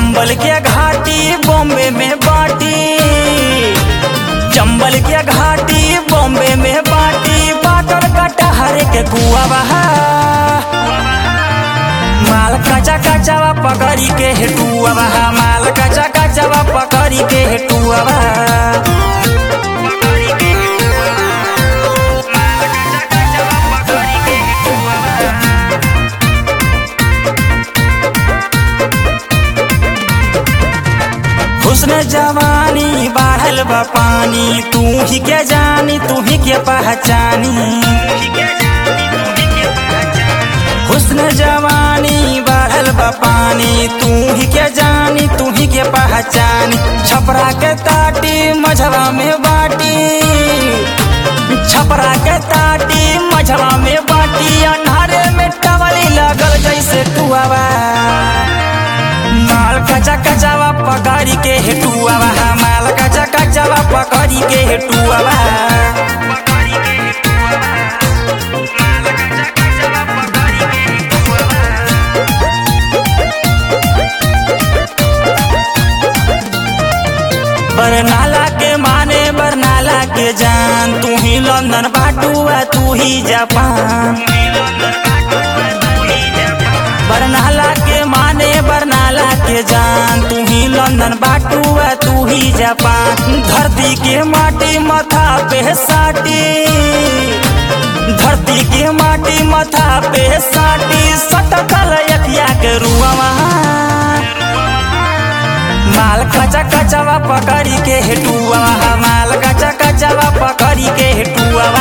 चंबल के घाटी बॉम्बे में बाटी चंबल के घाटी बॉम्बे में बाटी बाटर कटहर के कुआ बहा माल कचा कचावा पकड़ी के हेटुआ बहा माल कचा कचावा पकड़ी के हेटुआ बहा हुस्न जवानी बाढ़ल बा पानी तू ही के जानी तू ही के पहचानी हुस्न जवानी बाढ़ल बा पानी तू ही के जानी तू ही के पहचानी छपरा के ताटी मझवा में बाटी छपरा के ताटी मझवा में बाटी अन्हारे में टवली लगल जैसे टुआवा माल कचा कचावा पकड़ी के हेटुआ माल कचा कचावा पकड़ी के हेटुआ बरनाला के माने बरनाला के जान तू ही लंदन बाटुआ तू ही जापान बरनाला के माने बरनाला के जान तू ही लंदन बाटुआ तू ही जापान धरती के माटी माथा पे साटी धरती के माटी माथा पे साटी सटकल यकिया के रुआ माल कचा कचावा पकड़ी के हेटुआ माल कचा कचावा पकड़ी के हेटुआ